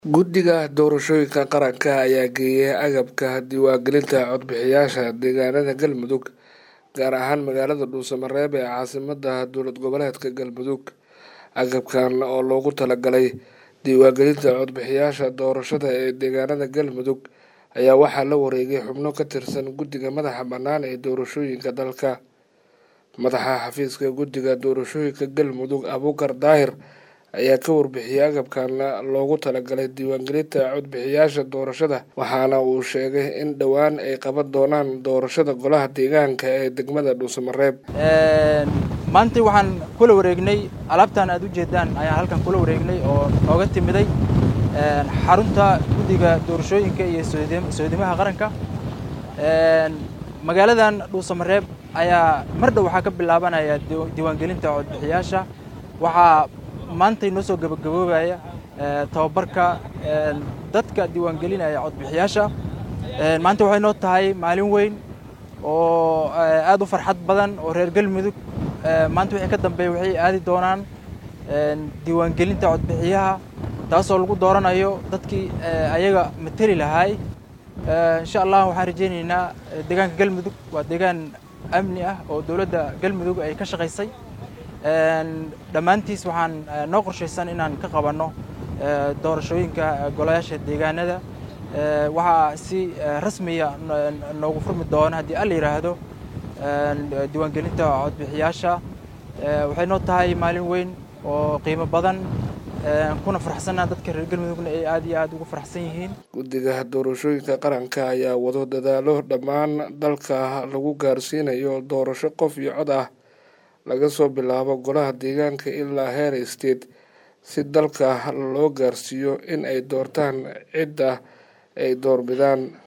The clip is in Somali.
Guddiga Doorashooyinka Qaranka ayaa geeyay agabka diiwaangelinta codbixiyayaasha deegaanada Galmudug gaar ahaan magaalada Dhuusamareeb ee caasimadda dowlad goboleedka Galmudug. Agabkan oo loogu talagalay diiwaangelinta codbixiyayaasha doorashada ee deegaanada Galmudug ayaa waxaa la wareegay xubno ka tirsan guddiga madaxa bannaan ee doorashooyinka dalka. Madaxa xafiiska guddiga doorashooyinka Galmudug Abuukar Daahir ayaa ka warbixiyay agabkan loogu talagalay diiwaangelinta codbixiyayaasha doorashada waxaana uu sheegay in dhowaan ay qaban doonaan doorashada golaha deegaanka ee degmada Dhuusamareeb. maanta waxaan kula wareegnay alaabtan aad u jeedaan ayaan halkan kula wareegnay oo nooga timiday xarunta guddiga doorashooyinka iyo soodimaha qaranka magaaladan Dhuusamareeb ayaa mar dhow waxaa ka bilaabanaya diiwaangelinta codbixiyayaasha waxaa maanta inoo soo gabagaboobaya tababarka dadka diiwaangelinaya codbixiyaasha maanta waxay noo tahay maalin weyn oo aad u farxad badan oo reer galmudug maanta wixii ka dambeeya waxay aadi doonaan diiwaangelinta codbixiyaha taasoo lagu dooranayo dadkii ayaga mateli lahaay insha allah waxaan rajaynaynaa deegaanka galmudug waa deegaan amni ah oo dowladda galmudug ay ka shaqaysay dhammaantiis waxaan noo qorshaysan inaan ka qabanno doorashooyinka golayaasha deegaanada waxaa si rasmiya noogu furmi doona haddii alla yidhaahdo diiwaangelinta codbixiyaasha waxay noo tahay maalin weyn oo qiimo badan kuna faraxsanaa dadka reer galmudugna ay aad iyo aad ugu faraxsan yihiin guddiga doorashooyinka qaranka ayaa wado dadaalo dhammaan dalka lagu gaarsiinayo doorasho qof iyo cod ah laga soo bilaabo golaha deegaanka ilaa heer state si dalka loo gaarsiiyo in ay doortaan cidda ay doorbidaan